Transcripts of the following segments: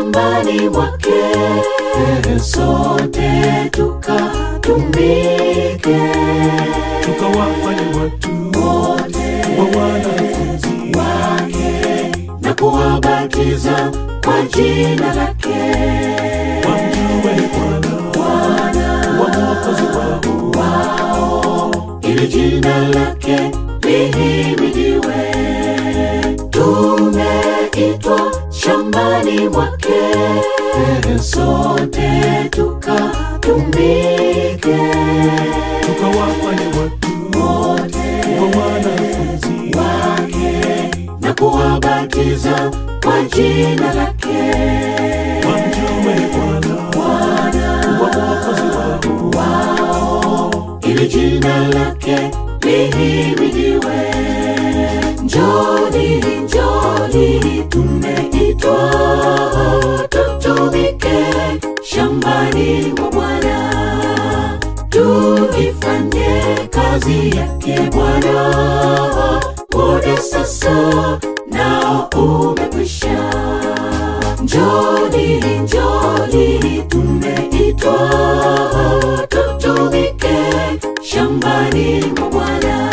shambani mwake, sote tukatumike, tukawafanye watu wote wa wanafunzi wake na kuwabatiza kwa jina lake wamjue Bwana wa mwokozi wao ili jina lake lihimidiwe. Tumeitwa shambani mwake, sote tukatumike, tukawafanye watu wote wa wanafunzi wake na kuwabatiza kwa jina lake wamjue Bwana wa mwokozi wao ili jina lake lihimidiwe. Njoni, njoni, tumeitwa tutumike shambani mwa Bwana, tuifanye kazi yake Bwana. Muda sasa nao umekwisha. Njoni, njoni, tumeitwa tutumike shambani mwa Bwana,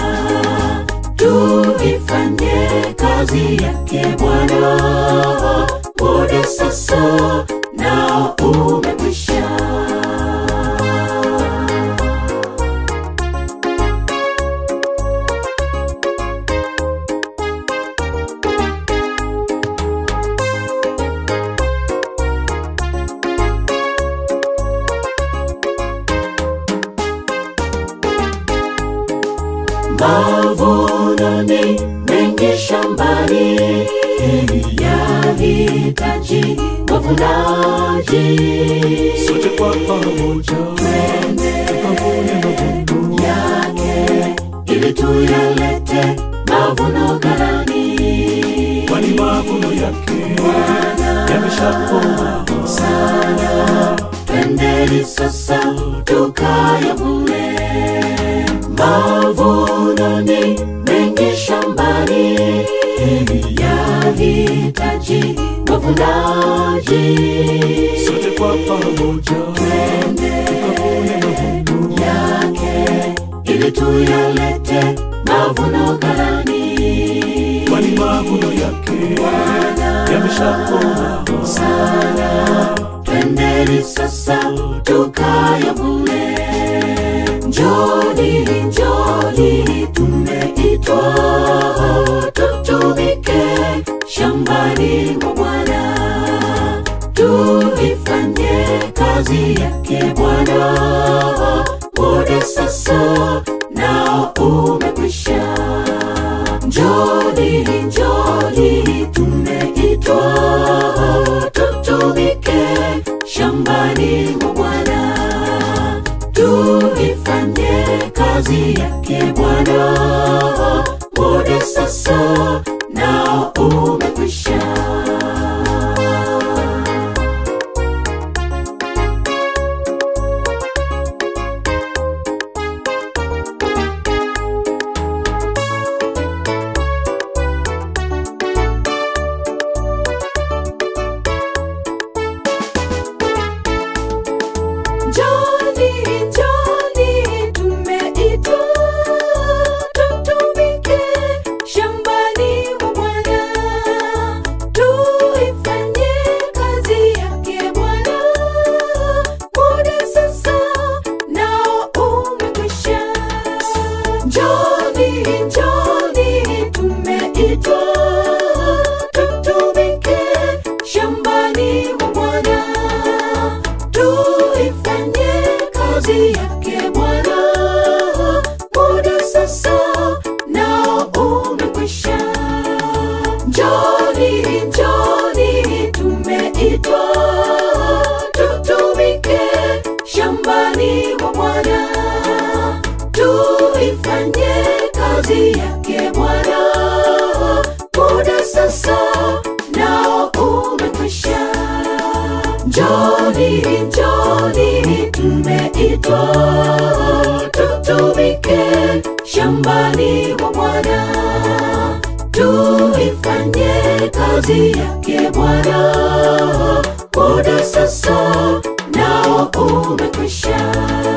tuifanye kazi yake Bwana. Muda sasa nao umekwisha. Mavuno ni mengi shambani, yahitaji wavunaji. sote kwa pamoja tukavune mavuno yake ili tuyalete mavuno ghalani. kwani mavuno yake yameshakomaa Twendeni sasa tukayavune. Mavuno ni mengi shambani, yahitaji wavunaji. sote kwa pamoja tukavune mavuno yake ili tuyalete mavuno ghalani. kwani mavuno yake yameshakomaa Twendeni sasa tukayavune. Njoni, njoni, tumeitwa tutumike shambani mwa Bwana, tuifanye kazi yake Bwana. Muda sasa nao umekwisha. Njoni, njoni, tumeitwa tutumike shambani mwa Bwana, tuifanye kazi yake Bwana. Muda sasa nao umekwisha. Njoni, njoni, tumeitwa tutumike shambani mwa Bwana, tuifanye kazi yake Bwana. Muda sasa nao umekwisha. Njoni, njoni, tumeitwa tutumike shambani mwa Bwana tuifanye kazi yake Bwana. Muda sasa nao umekwisha. Njoni, njoni, tumeitwa tutumike shambani mwa Bwana, tuifanye kazi yake Bwana. Muda sasa nao umekwisha. Njoni, njoni, tumeitwa tutumike shambani mwa Bwana, tuifanye kazi yake Bwana. muda sasa nao umekwisha